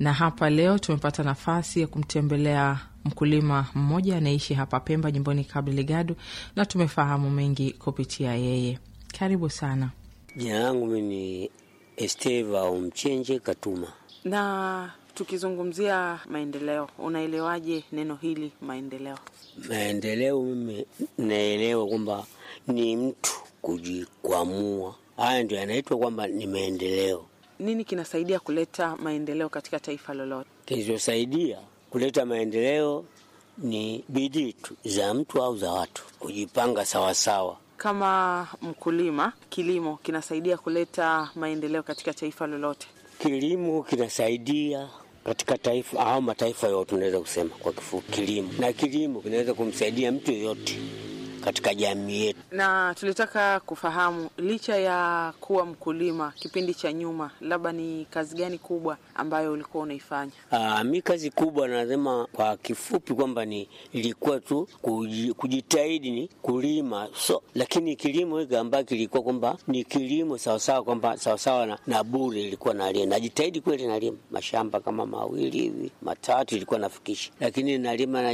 na hapa leo tumepata nafasi ya kumtembelea mkulima mmoja anaishi hapa Pemba, jimboni Cabo Delgado, na tumefahamu mengi kupitia yeye. Karibu sana. Jina langu mi ni Esteva Umchenje Katuma. Na tukizungumzia maendeleo, unaelewaje neno hili maendeleo? Maendeleo mimi naelewa kwamba ni mtu kujikwamua, haya ndio yanaitwa kwamba ni maendeleo. Nini kinasaidia kuleta maendeleo katika taifa lolote? Kilichosaidia kuleta maendeleo ni bidii tu za mtu au za watu kujipanga sawasawa. Kama mkulima, kilimo kinasaidia kuleta maendeleo katika taifa lolote? Kilimo kinasaidia katika taifa au mataifa yote, tunaweza kusema kwa kifupi kilimo, na kilimo kinaweza kumsaidia mtu yoyote katika jamii yetu. Na tulitaka kufahamu, licha ya kuwa mkulima kipindi cha nyuma, labda ni kazi gani kubwa ambayo ulikuwa unaifanya? Aa, mi kazi kubwa nasema kwa kifupi kwamba ni ilikuwa tu kuji- kujitahidi ni kulima so, lakini kilimo hiki ambayo kilikuwa kwamba ni kilimo sawasawa kwamba sawasawa na, na bure ilikuwa nalima, najitahidi kweli nalima mashamba kama mawili hivi matatu ilikuwa nafikisha, lakini nalima na